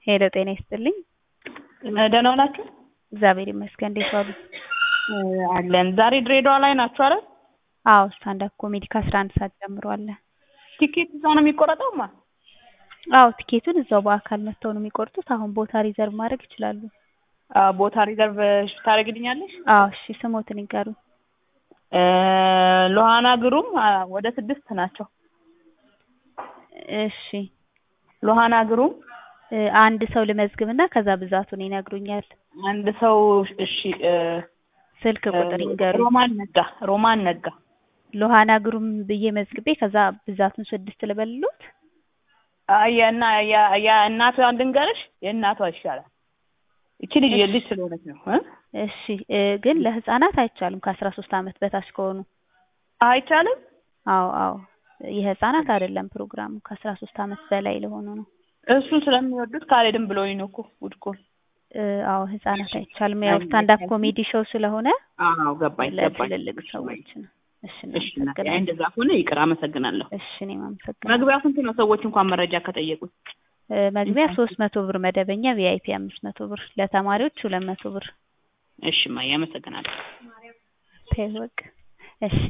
ሄሎ ጤና ይስጥልኝ። ደህና ናችሁ? እግዚአብሔር ይመስገን። እንዴት ዋሉ? አለን። ዛሬ ድሬዳዋ ላይ ናችሁ አይደል? አዎ ስታንዳፕ ኮሜዲ ከአስራ አንድ ሰዓት ጀምሮ አለ። ቲኬት እዛ ነው የሚቆረጠው? ማ አዎ ቲኬቱን እዛው በአካል መጥተው ነው የሚቆርጡት። አሁን ቦታ ሪዘርቭ ማድረግ ይችላሉ። ቦታ ሪዘርቭ ታደርግልኛለሽ? አዎ እሺ፣ ስሞትን ይንገሩ። ሎሃና ግሩም ወደ ስድስት ናቸው። እሺ ሎሃና ግሩም አንድ ሰው ልመዝግብና ከዛ ብዛቱን ይነግሩኛል። አንድ ሰው እሺ። ስልክ ቁጥር ይንገሩ። ሮማን ነጋ ሮማን ነጋ ሎሃና ግሩም ብዬ መዝግቤ ከዛ ብዛቱን ስድስት ልበልሎት። የእና የእናቷ ልንገርሽ፣ የእናቷ ይሻላል። እቺ ልጅ የልጅ ስለሆነች ነው እ እሺ ግን ለህፃናት አይቻልም ከአስራ ሶስት አመት በታች ከሆኑ አይቻልም። አዎ አዎ የህፃናት አይደለም ፕሮግራሙ ከአስራ ሶስት አመት በላይ ለሆኑ ነው። እሱን ስለሚወዱት ካልሄድም ብሎኝ ነው እኮ ውድ እኮ አዎ ህፃናት አይቻልም። ያው ስታንዳፕ ኮሜዲ ሾው ስለሆነ አዎ ገባኝ ገባኝ። ለትልልቅ ሰዎች ነው። እሺ እሺ እናቴ፣ አይ እንደዛ ከሆነ ይቅር፣ አመሰግናለሁ። እሺ እኔም አመሰግናለሁ። መግቢያው ስንት ነው? ሰዎች እንኳን መረጃ ከጠየቁት መግቢያ ሶስት መቶ ብር መደበኛ፣ ቪአይፒ አምስት መቶ ብር፣ ለተማሪዎች ሁለት መቶ ብር። እሺ ማየ፣ አመሰግናለሁ። ተይ በቃ እሺ